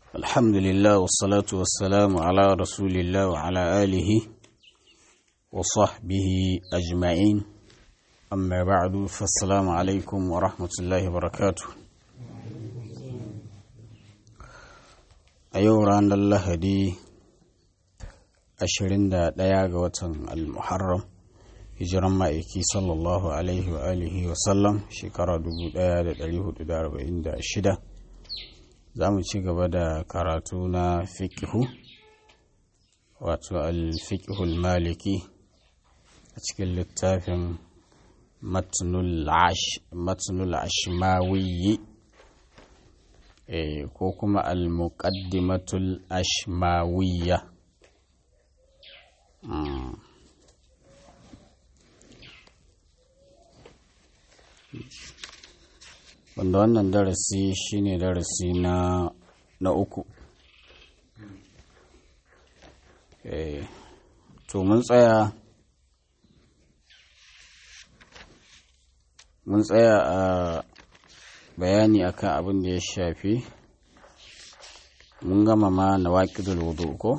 الحمد لله والصلاة والسلام على رسول الله وعلى آله وصحبه أجمعين أما بعد فالسلام عليكم ورحمة الله وبركاته أيوة عند الله دي أشرين دا دياغ وطن المحرم hijiran ma'aiki sallallahu alaihi wa alihi wa sallam shekara 1446 za mu ci gaba da karatu na fikihu wato al-fiqhul maliki a cikin littafin matnul ashmawiyi ko kuma al-muqaddimatul ashmawiyya wanda wannan darasi shine darasi na na uku eh to mun tsaya mun tsaya a bayani akan abin da ya shafi mun gama ma na waƙidul wudu ko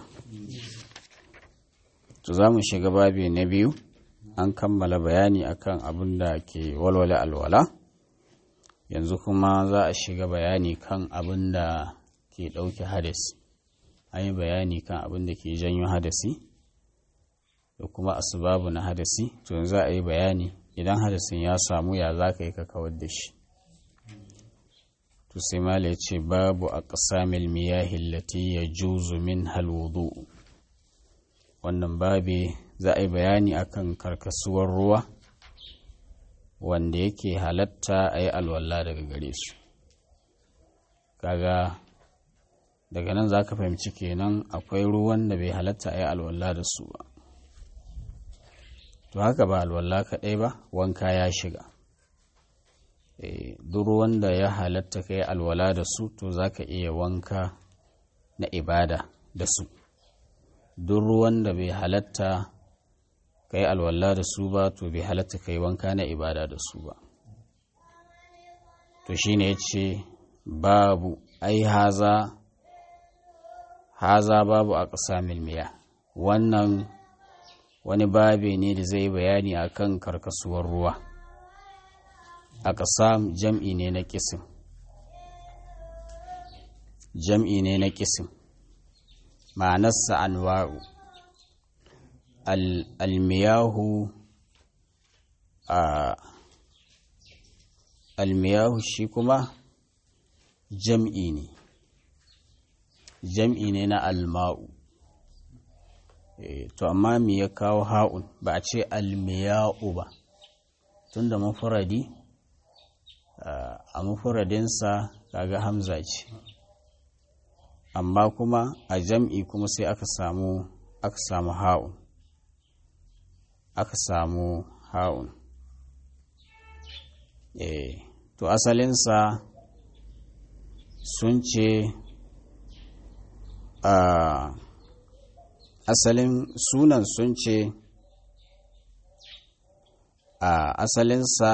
to za mu shiga babi na biyu an kammala bayani akan abin da ke walwale alwala yanzu kuma za a shiga bayani kan abin da ke ɗauke hadasi an yi bayani kan abin da ke janyo hadasi da kuma asibabu na hadasi to yanzu za a yi bayani idan hadasin ya samu ya za ka yi ka kawar da shi to sai mala ya ce babu a ƙasamil miyahin lati ya juzu min halwudu wannan babi za a yi bayani akan karkasuwar ruwa wanda yake halatta a yi alwala daga gare su kaga daga nan za ka fahimci kenan akwai ruwan da bai halatta a yi alwala da su ba to haka ba alwala kaɗai ba wanka ya shiga duk ruwan da ya halatta ka yi alwala da su to za ka iya wanka na ibada da su duk ruwan da bai halatta ka yi alwala da su ba to bai halatta ka yi wanka na ibada da su ba to shine ya ce babu ai haza haza babu a ƙasa milmiya wannan wani babe ne da zai bayani a kan karkasuwar ruwa a ƙasa jam'i ne na kisim jam'i ne na kisim ma'anarsa anwa'u almiyahu a almiyahu shi kuma jam'i ne jam'i ne na alma'u to amma me ya kawo ha'un ba a ce almiya'u ba tunda mafuradi a mafuradinsa kaga hamza ce amma kuma a jam'i kuma sai aka samu aka samu ha'un aka samu ha'un eh to asalinsa sun ce a asalin sunan sun ce a asalinsa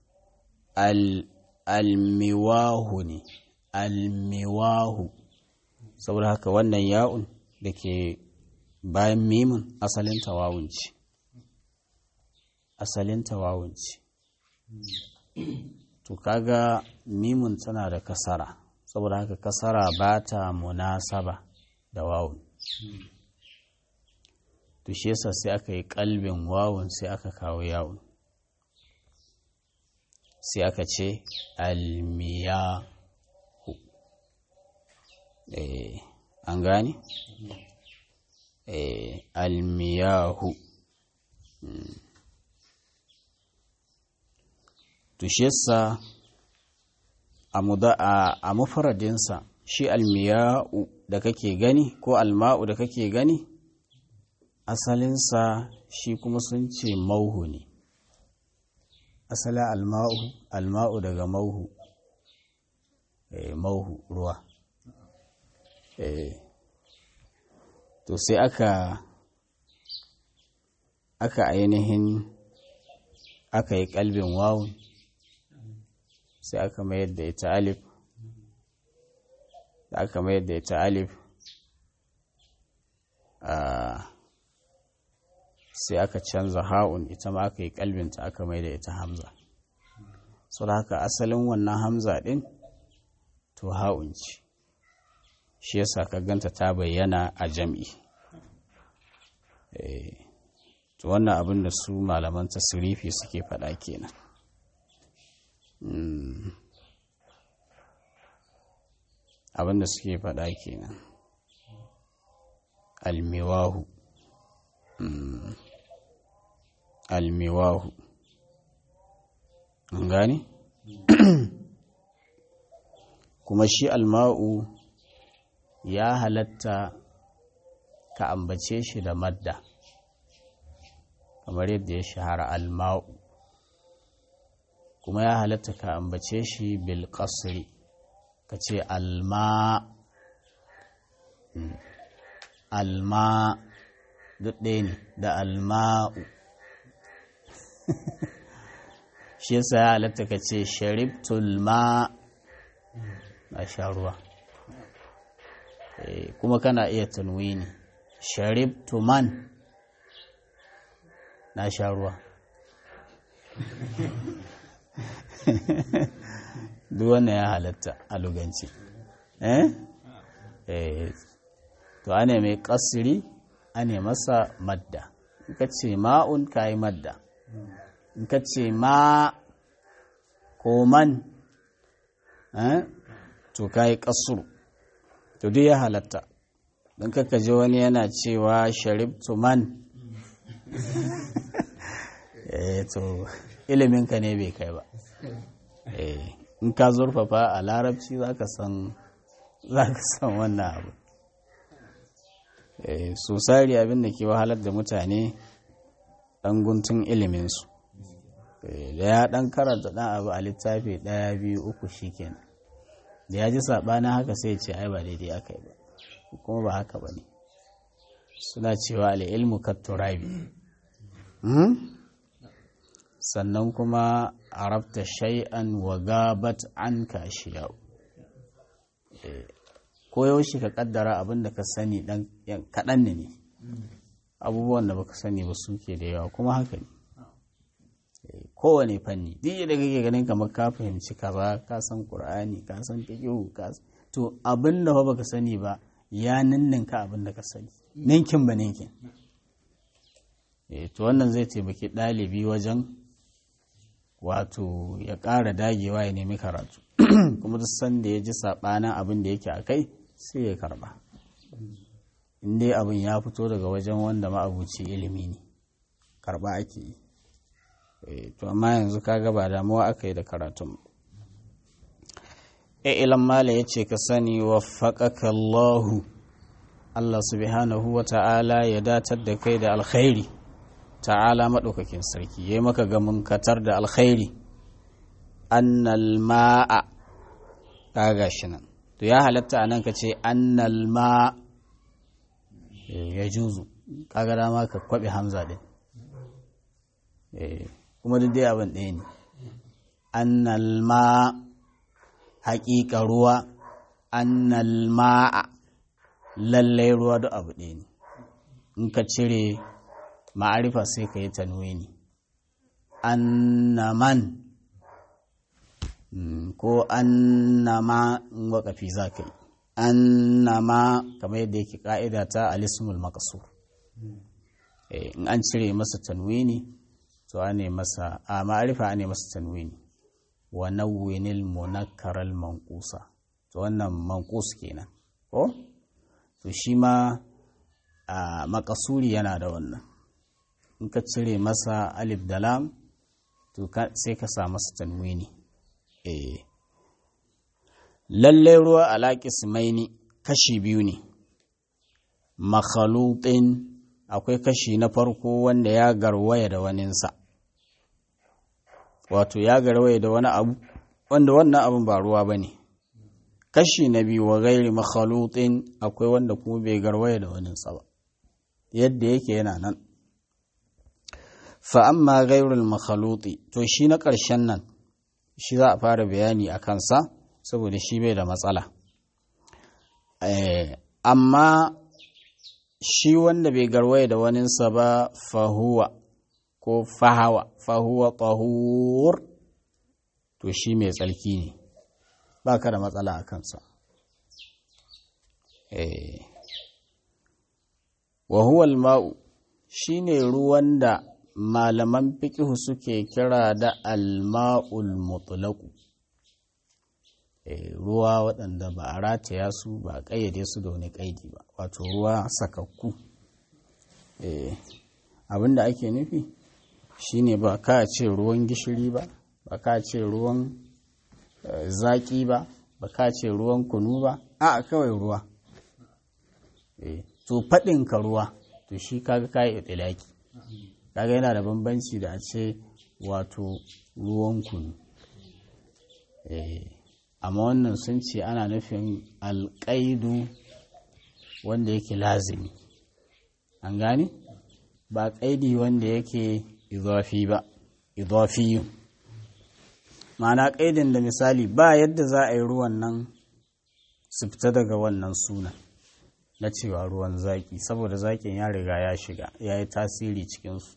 almiwahu ne almiwahu saboda haka wannan ya'un da ke bayan mimin asalin tawawun ce asalin tawawun ce to kaga mimun tana da kasara saboda haka kasara ba ta munasaba da wawun to shi yasa sai aka yi kalbin wawun sai aka kawo yawun sai aka ce almiyahu eh an gane eh almiyahu to shi yasa a mafaradinsa shi almiya'u da kake gani ko alma'u da kake gani asalinsa shi kuma sun ce mauhu ne asalin alma'u alma'u daga mauhu mauhu ruwa to sai aka aka ainihin aka yi kalbin wawun sai aka mayar da ita alif da aka mayar da ita alif sai aka canza ha'un ita ma aka yi kalbinta aka mai da ita hamza sau da haka asalin wannan hamza ɗin to ha'un ce shi yasa ka ganta ta bayyana a jam'i to wannan abin da su malaman tasirifi suke faɗa kenan abin da suke faɗa kenan almiwahu almiwahu an gane kuma shi alma'u ya halatta ka ambace shi da madda kamar yadda ya shahara alma'u kuma ya halatta ka ambace shi bil qasri ka ce alma alma duk ɗaya ne da alma'u shi yasa ya halatta ka ce sharibtul ma na sha ruwa kuma kana iya tanwini sharibtu man na sha ruwa duk wannan ya halatta a luganci eh to ane mai kasiri ane masa madda in ka ce ma'un ka yi madda in ka ce ma ko man to ka yi kasuru to duk ya halatta don kaka ji wani yana cewa sharibtu man eh to iliminka ne bai kai ba in ka zurfafa a larabci za ka san wannan abu so sari abin da ke wahalar da mutane ɗan guntun iliminsu da ya ɗan karanta ɗan abu a littafi ɗaya biyu uku shikenan da ya ji saɓanin haka sai ce ai ba daidai aka yi ba kuma ba haka ba ne suna cewa al'ilmu katturabi sannan kuma arabta shay'an wa gabat an ka shiyau ko yaushe ka kaddara abin da ka sani dan kaɗan ne ne abubuwan da baka sani ba suke da yawa kuma haka ne kowane fanni duk da kake ganin kamar ka fahimci kaza ka san qur'ani ka san fiqh ka to abin da baka sani ba ya ninninka abin da ka sani ninkin ba ninkin to wannan zai taimaki ɗalibi wajen wato ya ƙara dagewa ya nemi karatu kuma duk sanda ya ji saɓanin abin da yake a kai sai ya karɓa in dai abin ya fito daga wajen wanda ma'abuci ilimi ne karɓa ake yi to amma yanzu kaga ba damuwa aka yi da karatun ilan mala ya ce ka sani wa faƙaƙa Allahu Allah subhanahu wa ta'ala ya datar da kai da alkhairi ta'ala maɗaukakin sarki ya yi maka gamin katar da alkhairi annal ma'a kaga shi nan to ya halatta a nan ka ce annal ma ya juzu kaga dama ka kwaɓe hamza ɗin kuma duk dai abin ɗaya ne annal ma haƙiƙa ruwa annal ma'a lallai ruwa duk abu ɗaya ne in ka cire ma'arifa sai ka yi tanwini annaman ko annama in waƙafi za ka yi annama kamar yadda yake ƙa'ida ta alismul makasur in an cire masa tanwini to ane masa a ma'arifa ane masa tanwini wa nawwinil munakkaral manqusa to wannan manqus kenan ko to shi ma a makasuri yana da wannan in ka cire masa alif da lam to sai ka sa masa tanwini eh lalle ruwa alaƙi simaini kashi biyu ne makhalutin akwai kashi na farko wanda ya garwaya da waninsa wato ya garwaya da wani abu wanda wannan abin ba ruwa ba ne kashi na biyu wa gairi makhalutin akwai wanda kuma bai garwaya da waninsa ba yadda yake yana nan fa'amma gairul makhaluti to shi na ƙarshen nan shi za a fara bayani a kansa saboda shi bai da matsala amma shi wanda bai garwaye da waninsa ba fahuwa ko fahawa fahuwa tahur to shi mai tsarki ne ba ka da matsala a kansa wa huwa ma'u shi ne ruwan da malaman fiƙihu suke kira da alma'ul mutlaku ruwa waɗanda ba a rataya su ba a ƙayyade su da wani ƙaidi ba wato ruwa sakakku abin da ake nufi shine ba ka ce ruwan gishiri ba ba ka ce ruwan zaƙi ba ba ka ce ruwan kunu ba a kawai ruwa to faɗin ka ruwa to shi kaga kayi itilaki kaga yana da bambanci da a ce wato ruwan kunu amma wannan sun ce ana nufin alƙaidu wanda yake lazimi an gane ba ƙaidi wanda yake izafi ba izafiyu ma'ana ƙaidin da misali ba yadda za a yi ruwan nan su fita daga wannan sunan na cewa ruwan zaƙi saboda zaƙin ya riga ya shiga ya yi tasiri cikinsu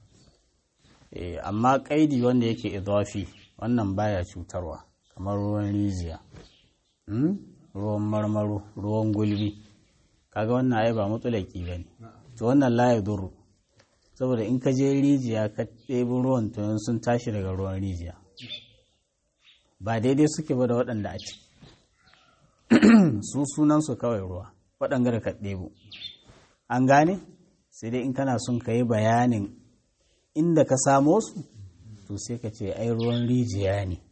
amma ƙaidi wanda yake idafi wannan baya cutarwa kamar ruwan rijiya ruwan marmaro ruwan gulbi kaga wannan ai ba mutulaki ba ne to wannan la duru saboda in ka je rijiya ka ɗebi ruwan to sun tashi daga ruwan rijiya ba daidai suke ba da waɗanda a ci su sunansu kawai ruwa waɗanda da ka ɗebo an gane sai dai in kana son ka yi bayanin inda ka samo su to sai ka ce ai ruwan rijiya ne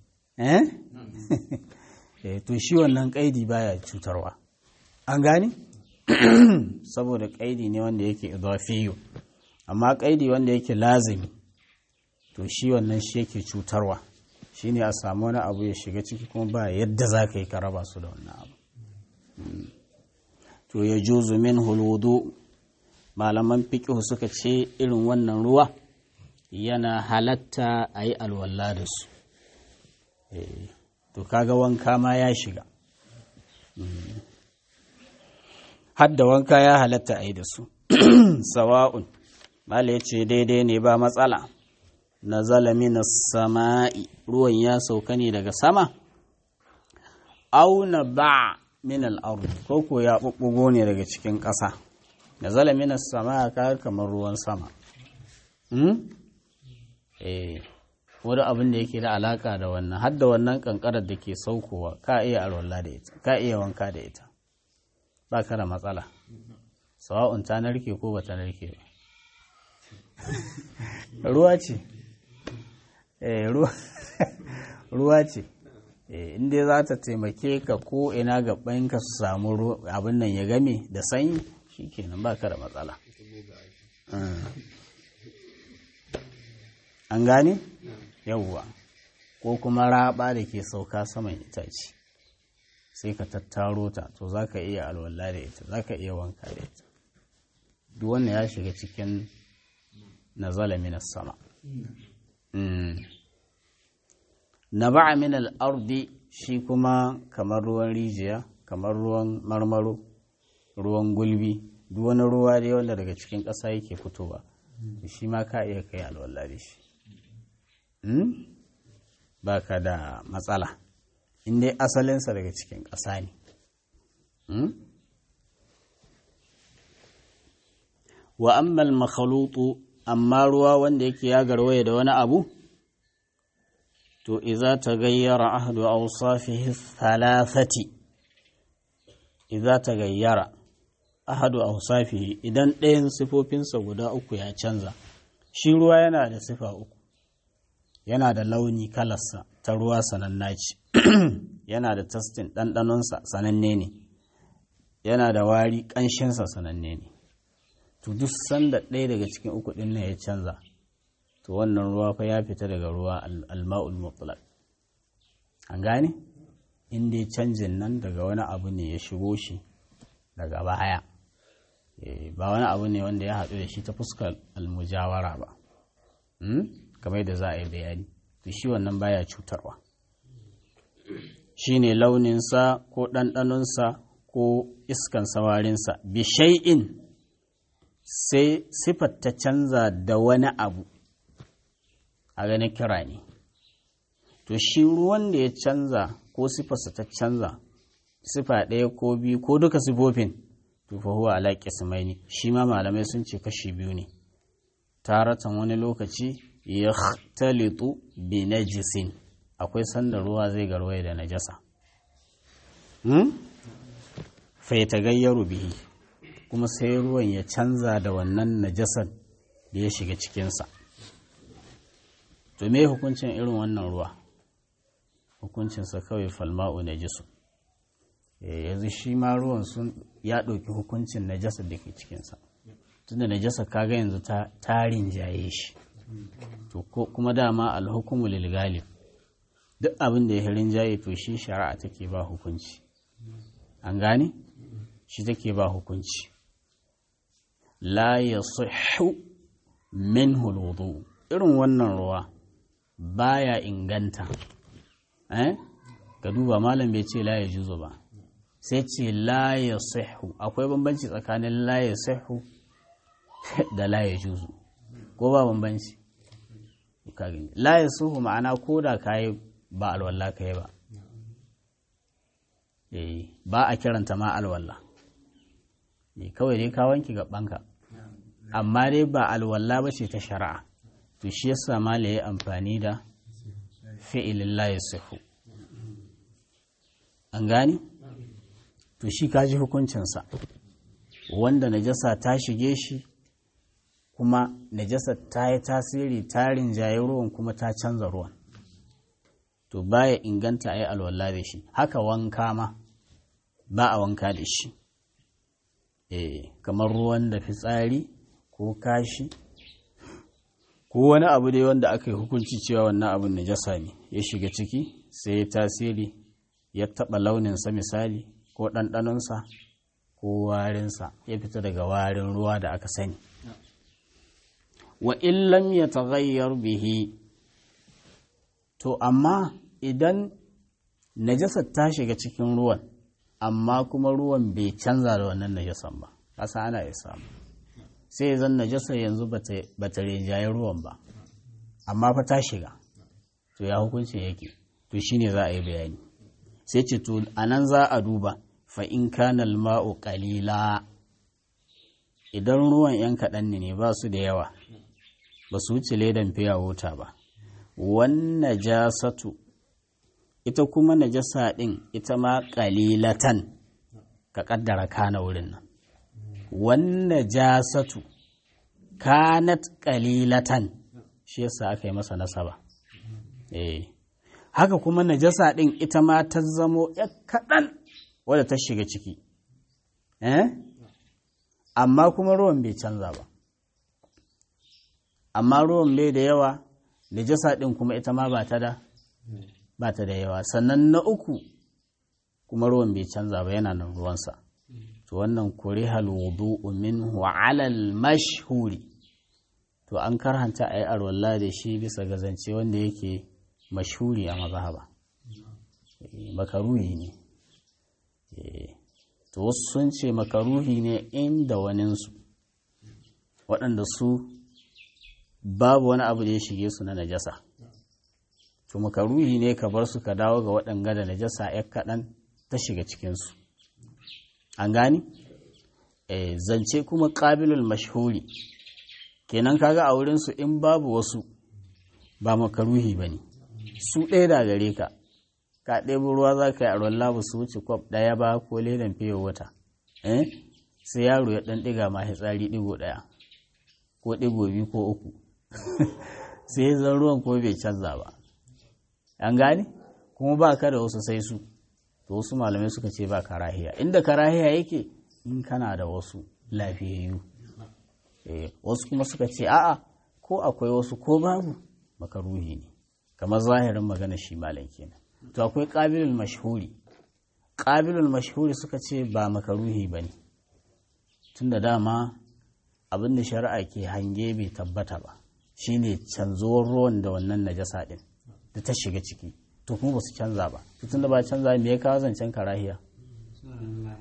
eh to shi wannan ƙaidi baya cutarwa an gane saboda ƙaidi ne wanda yake idafiyu amma ƙaidi wanda yake lazimi to shi wannan shi yake cutarwa shine a samu wani abu ya shiga ciki kuma ba yadda za ka yi ka raba su da wannan abu to ya juzu min hulwudu malaman fiƙihu suka ce irin wannan ruwa yana halatta a yi alwala da su to kaga wanka ma ya shiga hadda wanka ya halatta a yi da su sawa'un mala ya ce daidai ne ba matsala na na sama'i ruwan ya sauka ne daga sama auna ba min al'ardu ko ko ya ɓuɓɓugo ne daga cikin ƙasa na zalamin sama'a ka kamar ruwan sama eh wani abin da yake da alaka da wannan har da wannan kankarar da ke saukowa ka iya alwala da ita ka iya wanka da ita ba ka da matsala sawa'un ta narke ko ba ta narke ba ruwa ce ruwa ce inda za ta taimake ka ko ina gabanka su samu abin nan ya game da sanyi shi kenan ba ka da matsala an gane yawwa ko kuma raba da ke sauka saman itace sai ka tattaro ta to za ka iya alwala da ita za ka iya wanka da ita duk wannan ya shiga cikin nazala minas sama na ba'a min al'ardi shi kuma kamar ruwan rijiya kamar ruwan marmaro ruwan gulbi duk wani ruwa dai wanda daga cikin ƙasa yake fitowa shi ma ka iya kai alwala da shi ba ka da matsala in dai asalinsa daga cikin ƙasa ne wa ammal makhalutu amma ruwa wanda yake ya garwaye da wani abu to iza ta gayyara ahadu awsafihi thalathati iza ta gayyara ahadu awsafihi idan ɗayan sifofinsa guda uku ya canza shi ruwa yana da sifa uku yana da launi kalarsa ta ruwa sananna ce yana da tastin ɗanɗanonsa sananne ne yana da wari ƙanshinsa sananne ne to duk sanda ɗaya daga cikin uku ɗin ya canza to wannan ruwa fa ya fita daga ruwa alma'ul mutlaq an gane in dai canjin nan daga wani abu ne ya shigo shi daga baya ba wani abu ne wanda ya haɗu da shi ta fuskar almujawara ba kamar yadda za a yi bayani to shi wannan baya cutarwa shi ne launinsa ko ɗanɗanonsa ko iskan sawarinsa bi shay'in sai sifar ta canza da wani abu a ganin kira ne to shi ruwan da ya canza ko sifarsa ta canza sifa ɗaya ko biyu ko duka sifofin to fa huwa ala qismaini shi ma malamai sun ce kashi biyu ne taratan wani lokaci yaxtalitu bi najisin akwai sanda ruwa zai garwaye da najasa hmm? fa yatagayyaru bihi kuma sai ruwan ya canza da wannan najasar da ya shiga cikinsa to me hukuncin irin wannan ruwa hukuncinsa kawai falma'u najisu yanzu shi ma ruwan sun ya ɗauki hukuncin najasar da ke cikinsa tunda najasar kaga yanzu ta tarin jaye shi to kuma dama alhukumu lil galib duk abin da ya hirin jaye to shi shari'a take ba hukunci an gane shi take ba hukunci la yasihhu minhu alwudu irin wannan ruwa baya inganta eh ka duba malam bai ce la yajuzu ba sai ce la ya sahu akwai bambanci tsakanin la ya sahu da la ya juzu ko ba bambanci la ya sahu ma'ana ko da ka yi ba alwallah ka yi ba ba a kiranta ma alwallah kawai dai ka wanki gabanka amma dai ba alwallah ba ce ta shari'a to shi yasa ma ya yi amfani da fi'ilin la ya sahu an gani? to shi kaji hukuncinsa wanda najasa ta shige shi kuma najasa ta yi tasiri tarin jaye ruwan kuma ta canza ruwan to baya inganta a yi alwala da shi haka wanka ma ba a wanka da shi eh kamar ruwan da fitsari ko kashi ko wani abu dai wanda aka yi hukunci cewa wannan abin najasa ne ya shiga ciki sai ya tasiri ya taɓa launinsa misali ko ɗanɗanonsa ko warinsa ya fita daga warin ruwa da aka sani wa illam ya taghayyar bihi to amma idan najasar ta shiga cikin ruwan amma kuma ruwan bai canza da wannan najasan ba kasa ana ya samu sai zan najasar yanzu ba ta rinjaye ruwan ba amma fa ta shiga to ya hukunci yake to shine za a yi bayani sai ce to anan za a duba fa'in kanal ma'u ƙalila idan ruwan ‘yan kaɗan ne ba su da yawa ba su wuce ledan fiya wuta ba wannan jasatu ita kuma najasa ɗin ita ma ƙalilatan ka ƙaddara kana wurin nan wannan jasatu kanat ƙalilatan shi yasa aka yi masa nasaba eh haka kuma najasa ɗin ita ma ta zamo ‘ya kaɗan wadda ta shiga ciki eh amma kuma ruwan bai canza ba amma ruwan bai da yawa najasa ɗin kuma ita ma ba ta da ba ta da yawa sannan na uku kuma ruwan bai canza ba yana nan ruwansa to wannan kurihal wudu'u minhu ala al-mashhuri to an karhanta ayi arwalla da shi bisa ga zance wanda yake mashhuri a mazhaba makaruhi ne to wasu sun ce makaruhi ne inda waninsu waɗanda su babu wani abu da ya shige su na najasa to makaruhi ne ka bar su ka dawo ga waɗanga da najasa ya kaɗan ta shiga cikinsu an gani zance kuma ƙabilul mashhuri kenan kaga a wurinsu in babu wasu ba makaruhi ba ne su ɗaya da gare ka ka ɗebo ruwa za ka yi a ruwan labu su wuce kwab ɗaya ba ko ledan fiye wata sai yaro ya ɗan ɗiga ma tsari ɗigo ɗaya ko ɗigo biyu ko uku sai ya zan ruwan ko bai canza ba an gane kuma ba ka da wasu sai su to wasu malamai suka ce ba karahiya inda karahiya yake in kana da wasu lafiyayyu wasu kuma suka ce a'a ko akwai wasu ko babu makaruhi ne kamar zahirin magana shi malam kenan to akwai qabilul mashhuri qabilul mashhuri suka ce ba makaruhi bane tunda dama abin da shari'a ke hange bai tabbata ba shine canzuwar ruwan da wannan najasa din da ta shiga ciki to kuma ba su canza ba tunda ba canza me ya kawo zancen karahiya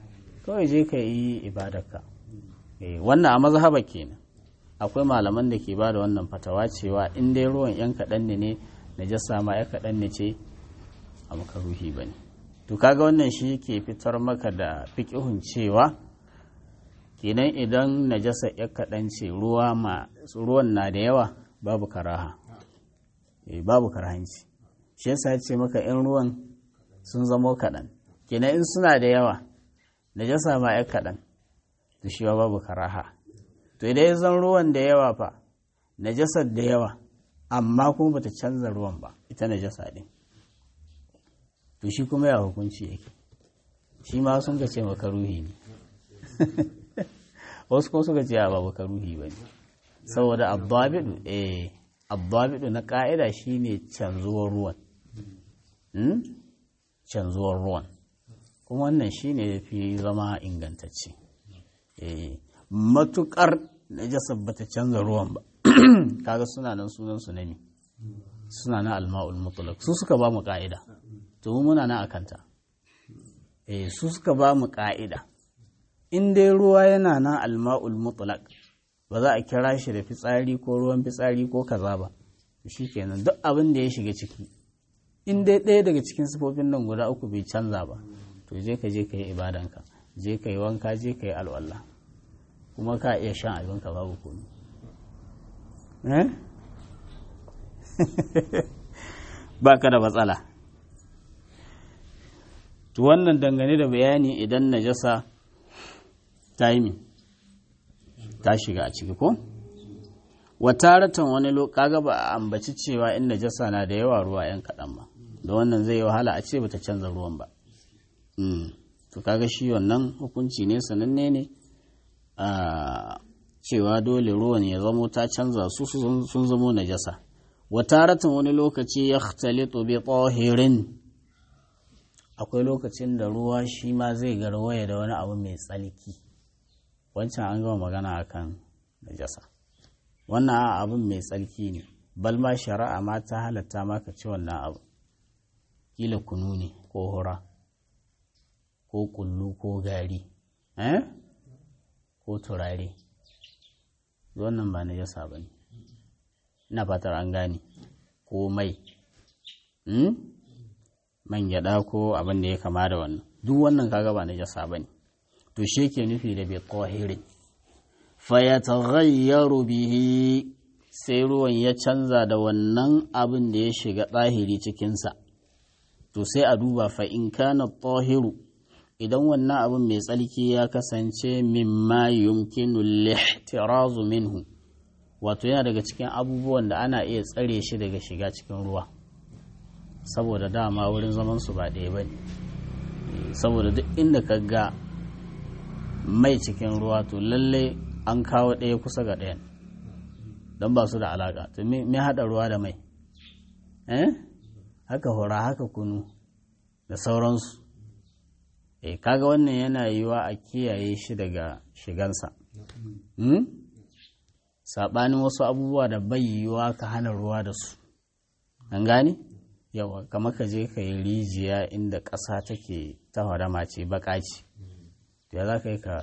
kawai je ka yi ibadarka wannan a mazhaba kenan akwai malaman da ke ba da wannan fatawa cewa in dai ruwan yan kaɗan ne ne najasa ma ya kaɗan ne ce a makaruhi ba ne to kaga wannan shi ke fitar maka da fiƙihun cewa kenan idan najasa ya kaɗan ce ruwan na da yawa babu karaha babu karahanci shi yasa ce maka in ruwan sun zamo kaɗan kenan in suna da yawa najasa ma ya kaɗan to shi babu karaha to idan ya zan ruwan da yawa fa najasar da yawa amma kuma bata canza ruwan ba ita najasa din to shi kuma ya hukunci yake shi ma sun ka ce makaruhi ne wasu kuma suka ce ba makaruhi ba ne saboda abdabidu eh abdabidu na ka'ida shine canzuwar ruwan canzuwar ruwan kuma wannan shine ya fi zama ingantacce matukar najasar bata canza ruwan ba kaga suna nan sunan su ne suna na alma'ul mutlaq su suka ba mu ka'ida to mu muna nan akanta eh su suka ba mu ka'ida in dai ruwa yana nan alma'ul mutlaq ba za a kira shi da fitsari ko ruwan fitsari ko kaza ba shikenan duk abin da ya shiga ciki in dai ɗaya daga cikin sifofin nan guda uku bai canza ba to je ka je ka yi ibadanka je ka yi wanka je ka yi alwala kuma ka iya shan abinka babu komi ba ka da matsala to wannan dangane da bayani idan najasa ta yi ta shiga a ciki ko wataratan wani kaga ba a ambaci cewa in najasa na da yawa ruwa yan kaɗan ba da wannan zai yi wahala a ce bata canza ruwan ba to kaga shi wannan hukunci ne sananne ne a cewa dole ruwan ya zamo ta canza su sun zamo najasa wataratan wani lokaci ya talitu bi tsohirin akwai lokacin da ruwa shi ma zai garwaya da wani abu mai tsalki wancan an gama magana akan najasa wannan abin mai tsalki ne balma shari'a ma ta halatta maka ci wannan abu kila kunu ne ko hura ko kullu ko gari eh ko turare wannan ba na jasa ba ne ina fatar an gane ko mai man gyada ko abin da ya kama da wannan duk wannan kaga ba na jasa ba ne to shi ke nufi da bai ƙwahirin fayataghayyaru bihi sai ruwan ya canza da wannan abin da ya shiga ɗahiri cikinsa to sai a duba fa in kana tahiru idan wannan abin mai tsalki ya kasance mimma yumkinu lihtirazu minhu wato yana daga cikin abubuwan da ana iya tsare shi daga shiga cikin ruwa saboda dama wurin zaman su ba ɗaya ba ne saboda duk inda ka ga mai cikin ruwa to lallai an kawo ɗaya kusa ga ɗayan don ba su da alaƙa to me haɗa ruwa da mai eh haka hura haka kunu da sauransu e kaga wannan yana yiwa a kiyaye shi daga shigansa saɓanin wasu abubuwa da bai yiwa ka hana ruwa da su an gane yawa kamar ka je ka yi rijiya inda ƙasa take ta hadama ce baka ce ya za ka yi ka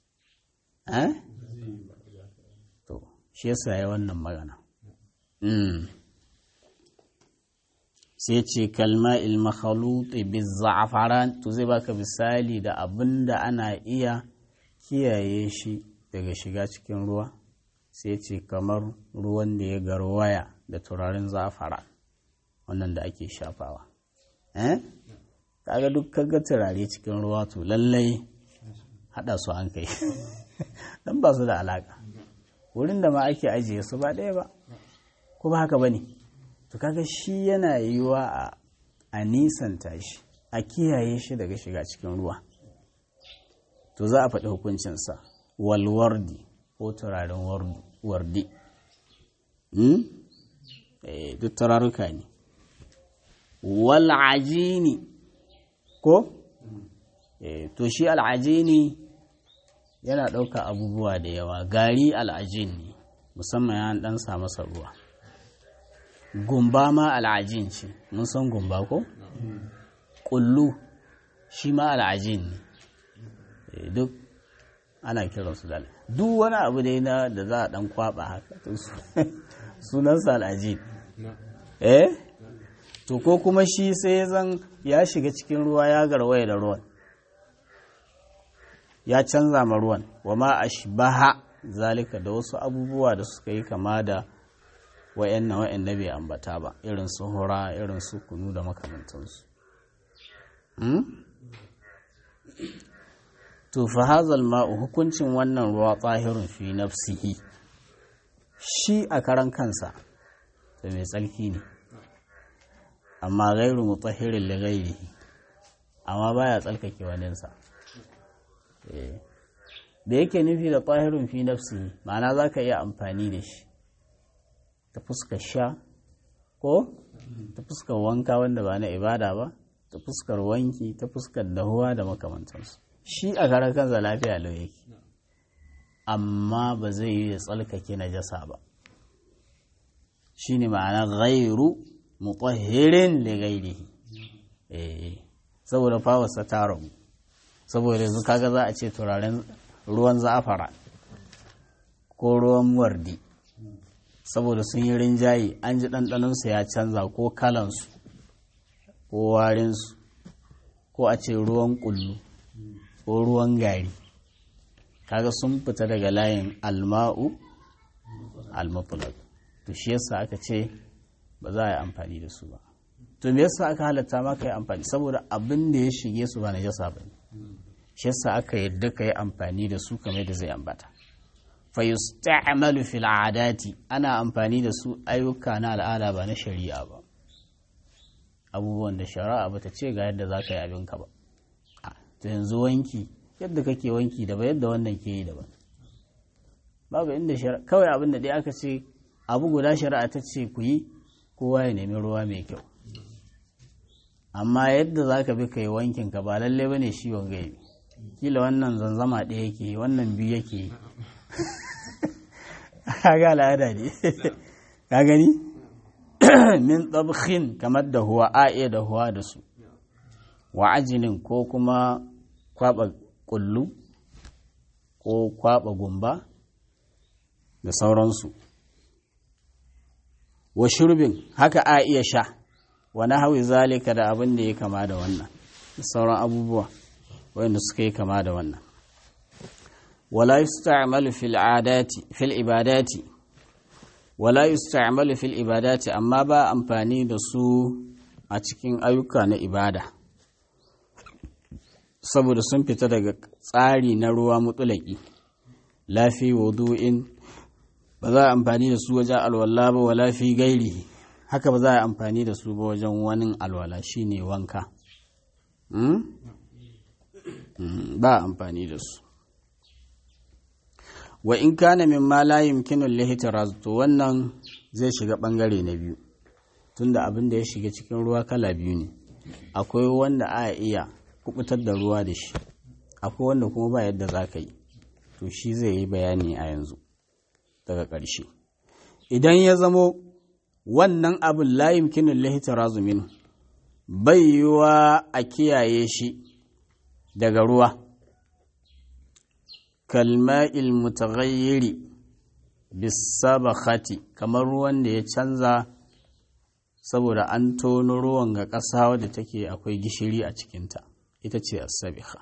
to shi yasa ya wannan magana sai ce kalma ilmakhaluti bizza'afaran to zai baka misali da abin da ana iya kiyaye shi daga shiga cikin ruwa sai ce kamar ruwan da ya garwaya da turaren za'afara wannan da ake shafawa eh kaga duk kaga turare cikin ruwa to lallai hada su an kai dan ba su da alaka wurin da ma ake ajiye su ba ɗaya ba ko ba haka bane to kaga shi yana yiwa a a nisanta shi a kiyaye shi daga shiga cikin ruwa to za a faɗi hukuncinsa walwardi ko turaren wardi duk turaruka ne wal'ajini ko to shi al'ajini yana ɗauka abubuwa da yawa gari al'ajin ne musamman ya ɗan sa masa ruwa gumba ma al'ajin ce mun san gumba ko? ƙullu shi ma al'ajin ne duk ana kiransu da duk wani abu dai na da za a dan kwaba haka sunansa al'ajib eh to ko kuma shi sai zan ya shiga cikin ruwa ya garwaya da ruwan ya canza ma ruwan wa ma ashbaha zalika da wasu abubuwa da suka yi kama da wa'annan wa'anda bai ambata ba irin su hura irin su kunu da makamantansu to fa hazal ma'u hukuncin wannan ruwa tsahirun fi nafsihi shi a karan kansa da mai tsarki ne amma gairu mutahirin li ghairihi amma baya tsarkake waninsa da yake nufi da tsahirun fi nafsihi ma'ana za ka iya amfani da shi ta fuskar sha ko ta fuskar wanka wanda ba na ibada ba ta fuskar wanki ta fuskar dahuwa da makamantansu shi a karan kansa lafiya lau yake amma ba zai yi ya tsalkake najasa ba shi ne ma'ana gairu mutahhirin li ghairihi eh saboda fawarsa ta ragu saboda yanzu kaga za a ce turaren ruwan za'afara ko ruwan wardi saboda sun yi rinjaye an ji ɗanɗanonsu ya canza ko kalansu ko warinsu ko a ce ruwan ƙullu ko ruwan gari kaga sun fita daga layin alma'u almutulak to shi yasa aka ce ba za a yi amfani da su ba to me yasa aka halatta ma ka yi amfani saboda abin da ya shige su ba na jasa ba shi yasa aka yadda ka yi amfani da su kamar da zai ambata fa yusta'malu fil adati ana amfani da su ayyuka na al'ada ba na shari'a ba abubuwan da shari'a ba ta ce ga yadda za ka yi abinka ba to yanzu wanki yadda kake wanki da ba yadda wannan ke yi daban babu inda shari'a kawai abin da dai aka ce abu guda shari'a ta ce ku yi kowa ya nemi ruwa mai kyau amma yadda za ka bi ka yi wankin ka ba lalle ba ne shi wanga yi kila wannan zanzama ɗaya yake yi wannan biyu yake yi ga al'ada ne ka gani min tsabkhin kamar da huwa a iya da huwa da su wa ajinin ko kuma kwaba kullu ko kwaba gumba da sauransu wa shurbin haka a iya sha wani hawi zalika da abin da ya kama da wannan da sauran abubuwa wanda suka yi kama da wannan wala yusta'malu fil adati fil ibadati wala yusta'malu fil ibadati amma ba amfani da su a cikin ayyuka na ibada saboda sun fita daga tsari na ruwa mutulaki lafi wudu'in ba za a amfani da su wajen alwala ba wala fi gairi haka ba za a amfani da su ba wajen wani alwala shine wanka ba amfani da su wa in kana min ma la yumkinu lihtiraz to wannan zai shiga bangare na biyu tunda abin da ya shiga cikin ruwa kala biyu ne akwai wanda a iya kubutar da ruwa da shi akwai wanda kuma ba yadda za ka yi to shi zai yi bayani a yanzu daga ƙarshe idan ya zamo wannan abin la yumkinu lihtiraz minhu bai yiwa a kiyaye shi daga ruwa kalma'il mutaghayyiri bisabakhati kamar ruwan da ya canza saboda an tono ruwan ga ƙasa wadda take akwai gishiri a cikinta ita ce asabikha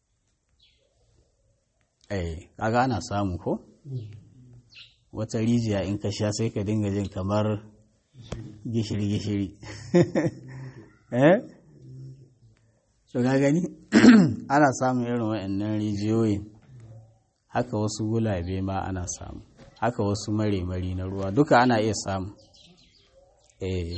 eh kaga ana samu ko wata rijiya in ka sha sai ka dinga jin kamar gishiri gishiri eh so ka gani ana samun irin wa'annan rijiyoyin haka wasu gulabe ma ana samu haka wasu mare-mari na ruwa duka ana iya samu eh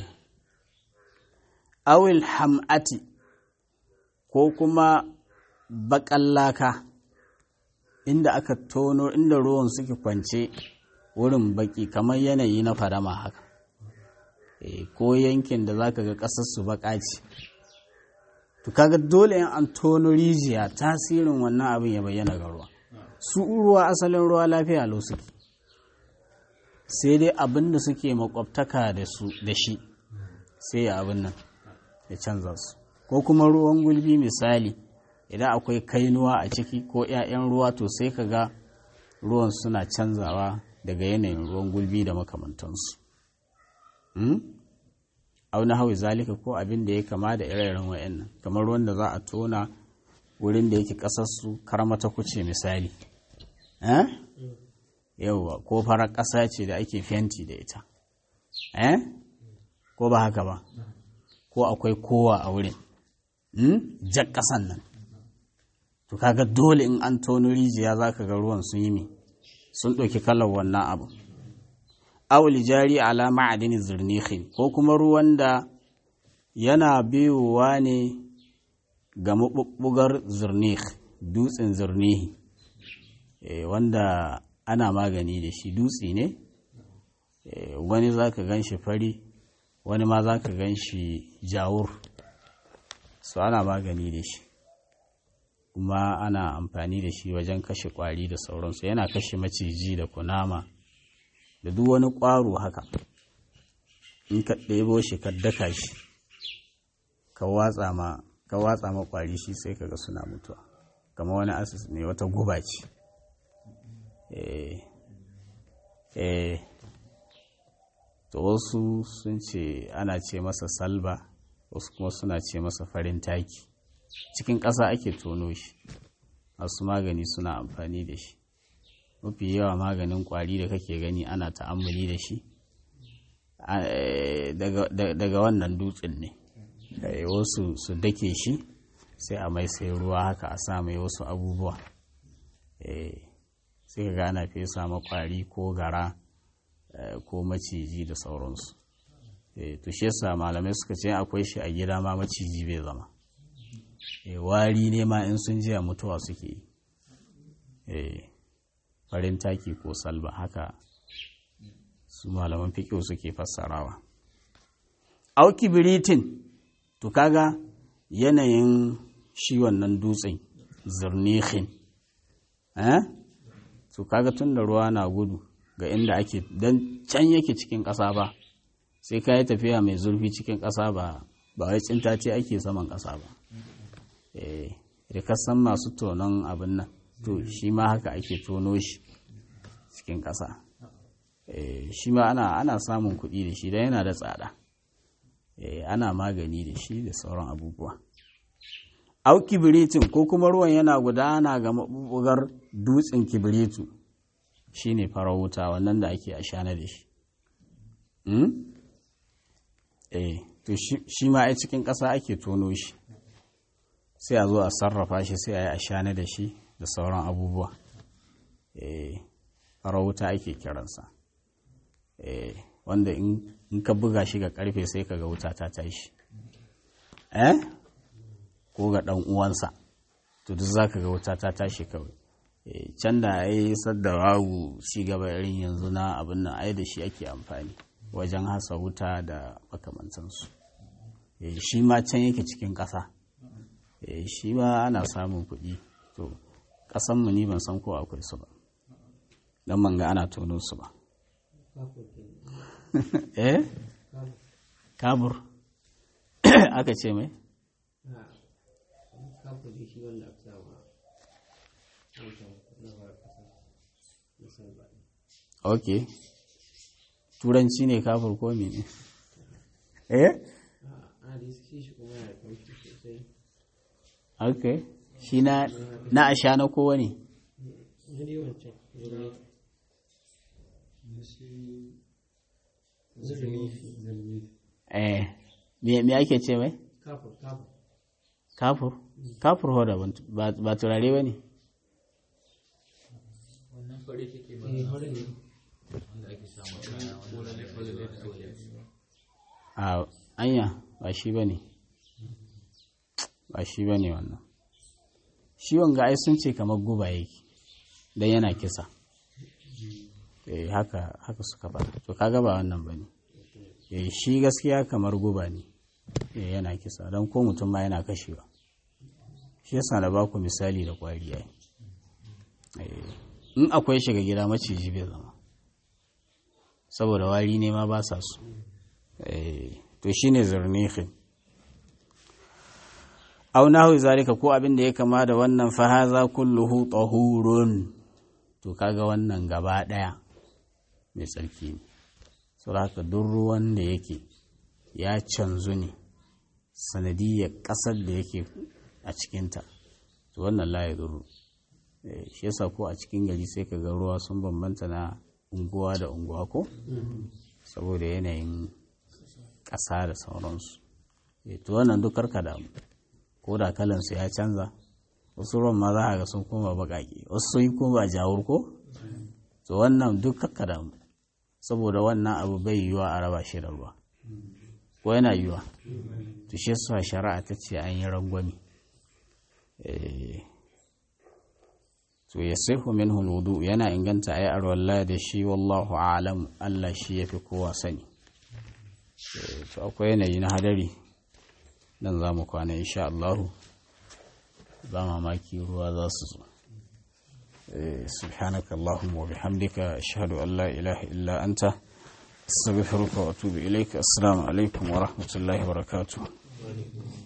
awil ham'ati ko kuma baƙallaka inda aka tono inda ruwan suke kwance wurin baki kamar yanayi na fadama haka e, ko yankin da zaka ga ƙasar su baƙa ce to kaga dole in an tono rijiya tasirin wannan abin ya bayyana ga ruwa su ruwa asalin ruwa lafiya lau suke sai dai abin da suke makwabtaka da su da shi sai ya abin nan ya canza su ko kuma ruwan gulbi misali idan akwai kainuwa a ciki ko 'ya'yan ruwa to sai ka ga ruwan suna canzawa daga yanayin ruwan gulbi da makamantansu auna hawi zalika ko abin da ya kama da ire-iren wa'annan kamar ruwan da za a tona wurin da yake ƙasarsu karmata kuce misali yauwa ko farar ƙasa ce da ake fenti da ita ko ba haka ba ko akwai kowa a wurin jan ƙasan nan to kaga dole in an tono rijiya za ka ga ruwan sun yi mi sun ɗauki kalar wannan abu awul jari ala ma'adini zirnihin ko kuma ruwan da yana biyowa ne ga maɓuɓɓugar zirnih dutsen zirnihi wanda ana magani da shi dutse ne wani za ka gan shi fari wani ma za ka gan shi jawur su ana magani da shi kuma ana amfani da shi wajen kashe kwari da sauransu yana kashe maciji da kunama da duk wani ƙwaro haka in ka ɗebo shi ka daka shi ka watsa ma ka watsa ma kwari shi sai kaga suna mutuwa kama wani asis ne wata guba ce eh eh to wasu sun ce ana ce masa salba wasu kuma suna ce masa farin taki cikin ƙasa ake tono shi masu magani suna amfani da shi mafi yawa maganin ƙwari da kake gani ana ta'ammuli da shi daga wannan dutsen ne wasu su dake shi sai a mai sai ruwa haka a sa mai wasu abubuwa sai ka gana fesa makwari ko gara ko maciji da sauransu to shi yasa malamai suka ce akwai shi a gida ma maciji bai zama wari ne ma in sun jiya mutuwa suke yi farin taki ko salba haka su malaman fikiyo suke fassarawa auki biritin to kaga yanayin shi wannan dutsen zirnihin eh to kaga tun da ruwa na gudu ga inda ake don can yake cikin ƙasa ba sai ka yi tafiya mai zurfi cikin ƙasa ba ba wai tsinta ce ake saman ƙasa ba da kasan masu tonon abin nan to shi ma haka ake tono shi cikin ƙasa shi ma ana, ana samun kuɗi da shi don yana da tsada ana magani da shi da sauran abubuwa au kibiritin ko kuma ruwan yana gudana ga maɓuɓɓugar dutsen kibiritu shi ne farar wuta wannan da ake ashana da shi eh to shi ma a cikin ƙasa ake tono shi sai a zo a sarrafa shi sai a yi ashana da shi da sauran abubuwa eh farar wuta ake kiransa eh wanda in ka buga shi ga karfe sai ka ga wuta ta tashi eh ko ga ɗan uwansa to duk za ka ga wuta ta tashi kawai can da ya yi sadda wawu ci gaba irin yanzu na abin nan ai da shi ake amfani wajen hasa wuta da makamantansu shi ma can yake cikin ƙasa shi ma ana samun kuɗi to ƙasanmu ni ban san ko akwai su ba don man ga ana tono su ba eh kabur aka ce mai ok turanci ne kafur ko ne eh ok shi na na asha na kowa ne eh me ake ce mai kafur kafur ho da ba turare ba ne a anya ba shi ba ne ba shi ba ne wannan shi wanga ai sun ce kamar guba yake don yana kisa eh haka haka suka faɗa to kaga ba wannan ba ne eh shi gaskiya kamar guba ne eh yana kisa don ko mutum ma yana kashewa shi yasa na baku misali da kwari ai in akwai shiga gida maciji bai zama saboda wari ne ma ba sa su to shine zurnihin au nahu zalika ko abin da ya kama da wannan fa haza kulluhu tahurun to kaga wannan gaba daya mai tsarki ne saboda haka duk ruwan da yake ya canzu ne sanadiyar ƙasar da yake a cikinta to wannan la ya zuru shi yasa ko a cikin gari sai ka ga ruwa sun bambanta na unguwa da unguwa ko saboda yanayin ƙasa da sauransu to wannan duk karka damu ko da kalansu ya canza wasu ruwan ma za a ga sun koma baƙaƙe wasu sun yi koma jawur ko to wannan duk karka damu saboda wannan abu bai yiwa a raba shi da ruwa ko yana yiwa to shi yasa shari'a ta ce an yi rangwami to ya sihu minhu alwudu yana inganta ayi arwalla da shi wallahu a'lam Allah shi yafi kowa sani to akwai yanayi na hadari dan zamu kwana insha Allah ba mamaki ruwa za su zo سبحانك اللهم وبحمدك أشهد أن لا إله إلا أنت استغفرك وأتوب إليك السلام عليكم ورحمة الله وبركاته